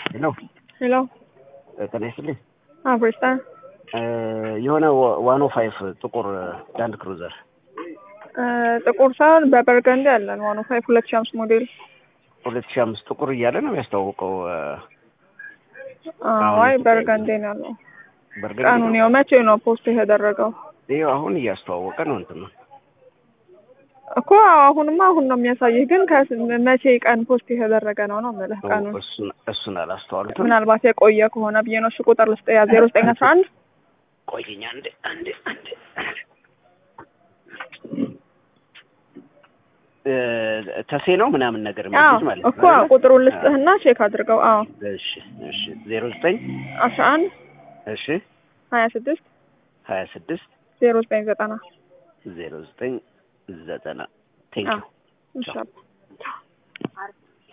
ሄሎ ሄሎ ጤና ይስጥልኝ። አብሬስታን የሆነ ዋን ኦ ፋይቭ ጥቁር ላንድ ክሩዘር ጥቁር ሳይሆን በበርገንዲ ያለን ዋን ፋይቭ ሁለት ሺህ አምስት ሞዴል ሁለት ሺህ አምስት ጥቁር እያለ ነው የሚያስተዋውቀው። አይ በርገንዲ ነው ያለው። በርገንዲ ቀኑን ያው መቼ ነው ፖስት የተደረገው? ይኸው አሁን እያስተዋወቀ ነው እንትን ነው እኮ አሁንማ አሁን ነው የሚያሳይህ፣ ግን ከመቼ ቀን ፖስት የተደረገ ነው ነው የምልህ ቀኑን። እሱን እሱን አላስተዋሉትም። ምናልባት የቆየ ከሆነ ብዬ ነው። እሺ ቁጥር ልስጥ ያ ዜሮ ዘጠኝ አስራ አንድ ቆይኝ አንዴ አንዴ አንዴ ተሴ ነው ምናምን ነገር የሚሉት ማለት ነው እኮ ቁጥሩን ልስጥህና ቼክ አድርገው። አዎ እሺ እሺ ዜሮ ዘጠኝ አስራ አንድ እሺ ሀያ ስድስት ሀያ ስድስት ዜሮ ዘጠኝ ዘጠና ዜሮ ዘጠኝ ዘጠና ቴንኪው ኢንሻላህ